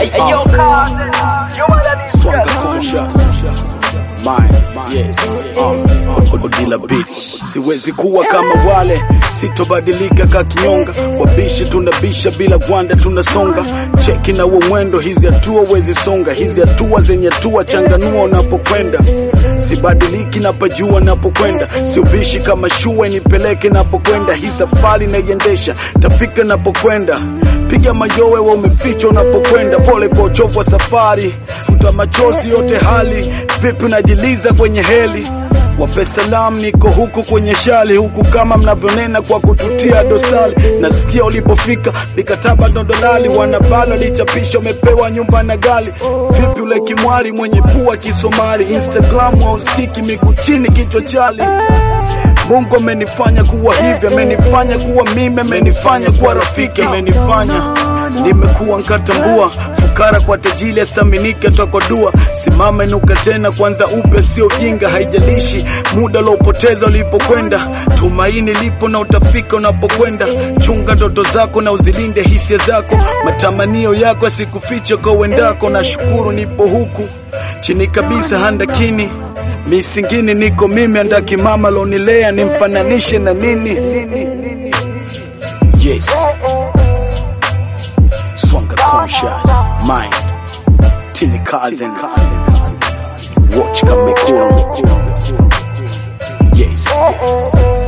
Swanga conscious minds, yes. Uh, Odila beats. Siwezi kuwa kama wale, sitobadilika ka kinyonga. Wabishi tunabisha bila gwanda, tunasonga cheki na uo mwendo. Hizi hatua wezi songa, hizi hatua zenye hatua, changanua unapokwenda. Sibadiliki napajua napokwenda, siubishi kama shua nipeleke napokwenda. Hii safari naiendesha, tafika napokwenda. Piga mayowe wa umeficha unapokwenda, pole kwa uchovu wa safari, futa machozi yote hali. Vipi unajiliza kwenye heli Wape salam, niko huku kwenye shali huku kama mnavyonena kwa kututia dosari. Nasikia ulipofika mikataba ndo dolali, wanabala lichapisha, umepewa nyumba na gali. Vipi ule kimwari mwenye pua Kisomali, Instagram hausikiki, miguu chini, kichwa chali. Mungu amenifanya kuwa hivi, amenifanya kuwa mimi, amenifanya kuwa rafiki, amenifanya nimekuwa nkatambua fukara kwa tajili asaminike toka dua simama inuka tena kwanza upya sio jinga haijalishi muda uliopoteza ulipokwenda tumaini lipo na utafika unapokwenda chunga ndoto zako na uzilinde hisia zako matamanio yako yasikufiche kwa uendako na shukuru nipo huku chini kabisa handakini misingini niko mimi andaki mama lonilea nimfananishe na nini yes Swanga conscious mind Tini cousin Watch kamekura Yes